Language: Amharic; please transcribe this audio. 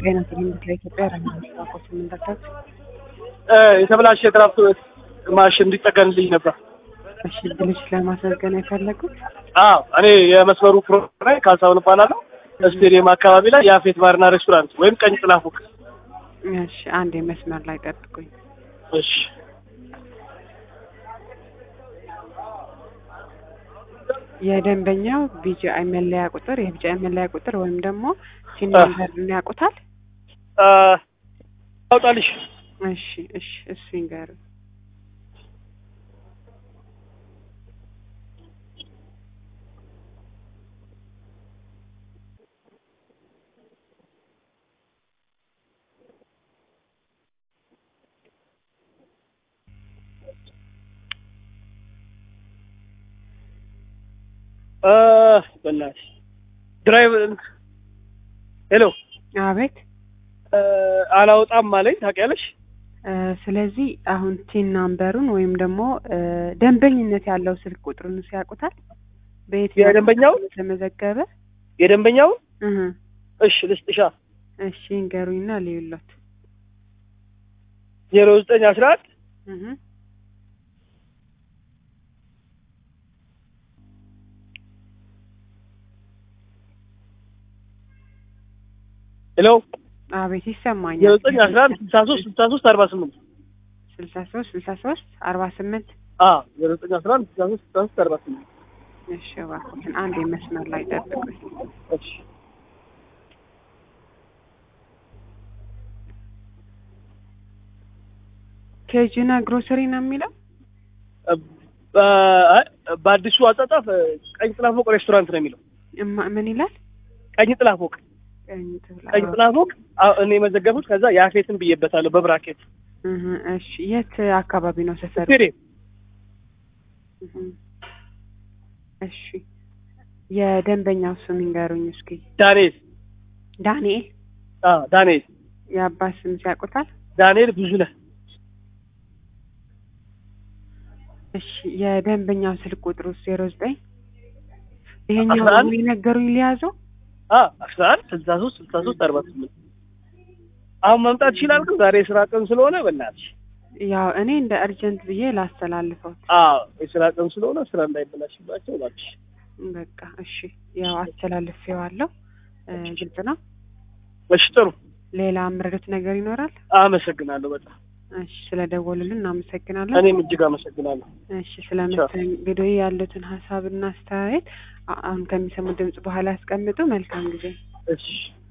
ጤና ክሊኒክ ለኢትዮጵያ ረመስ ባኮች የምንደርሳት የተበላሸ የትራንስፖርት ማሽን እንዲጠገንልኝ ነበር። እሺ ብልሽ ለማስመዝገን የፈለጉት አዎ እኔ የመስመሩ ፕሮግራም ላይ ካሳሁን እባላለሁ። ስቴዲየም አካባቢ ላይ የአፌት ባርና ሬስቶራንት ወይም ቀኝ ጥላ ፎቅ። እሺ አንድ መስመር ላይ ጠብቁኝ። እሺ የደንበኛው ቢጂአይ መለያ ቁጥር የቢጂአይ መለያ ቁጥር ወይም ደግሞ ሲን ነምበርን ያውቁታል? አ፣ አውጣልሽ እሺ እሺ እሱ ይንገሩ። አ፣ በእናትሽ ድራይቭ ሄሎ አቤት አ፣ አላወጣም አለኝ ታውቂያለሽ። እ፣ ስለዚህ አሁን ቲን ናምበሩን ወይም ደግሞ እ፣ ደንበኝነት ያለው ስልክ ቁጥሩን ያውቁታል? በየትኛው የደንበኛውን? የተመዘገበ የደንበኛውን እህ እሺ ልስጥሻ እሺ ንገሩኝና ልዩሎት ዜሮ ዘጠኝ አስራ አንድ እህ ሄሎ አቤት ይሰማኛል። ዜሮ ዘጠኝ አስራ አንድ ስልሳ ሶስት ስልሳ ሶስት አርባ ስምንት ስልሳ ሶስት ስልሳ ሶስት አርባ ስምንት አ ዜሮ ዘጠኝ አስራ አንድ ስልሳ ሶስት ስልሳ ሶስት አርባ ስምንት እሺ እባክዎትን አንድ የመስመር ላይ ጠብቁኝ። እሺ ኬጅና ግሮሰሪ ነው የሚለው በ- በአዲሱ አጻጻፍ ቀኝ ጥላ ፎቅ ሬስቶራንት ነው የሚለው። እማ- ምን ይላል? ቀኝ ጥላ ፎቅ ቀኝ ትብላ- ቀኝ ጥላ ፎቅ አ- እኔ የመዘገቡት ከዛ የአፌትን ብዬበታለሁ በብራኬት እህ እሺ የት አካባቢ ነው ሰፈሩ? ስቴዲየም እህ እሺ የደንበኛው ስም ይንገሩኝ እስኪ። ዳንኤል ዳንኤል አ ዳንኤል የአባት ስም ሲያውቁታል? ዳንኤል ብዙ ነህ እሺ የደንበኛው ስልክ ቁጥሩ ዜሮ ዘጠኝ ይሄኛው አስራ አንድ የነገሩኝ ሊያዘው አ አስራ አንድ ስልሳ ሶስት ስልሳ ሶስት አርባ ስምንት አሁን መምጣት ይችላል ግን ዛሬ የስራ ቀን ስለሆነ በእናትሽ ያው እኔ እንደ እርጀንት ብዬ ላስተላልፈው። አ የስራ ቀን ስለሆነ ስራ እንዳይበላሽባቸው እባክሽ በቃ እሺ ያው አስተላልፌዋለሁ። እ፣ ግልጽ ነው። እሺ ጥሩ ሌላ ምረዱት ነገር ይኖራል? አመሰግናለሁ በጣም እሺ ስለደወሉልን እናመሰግናለን። እኔም እጅግ አመሰግናለሁ እሺ ስለ መስተንግዶ ያሉትን ሀሳብና አስተያየት አ- አሁን ከሚሰሙ ድምጽ በኋላ ያስቀምጡ። መልካም ጊዜ። እሺ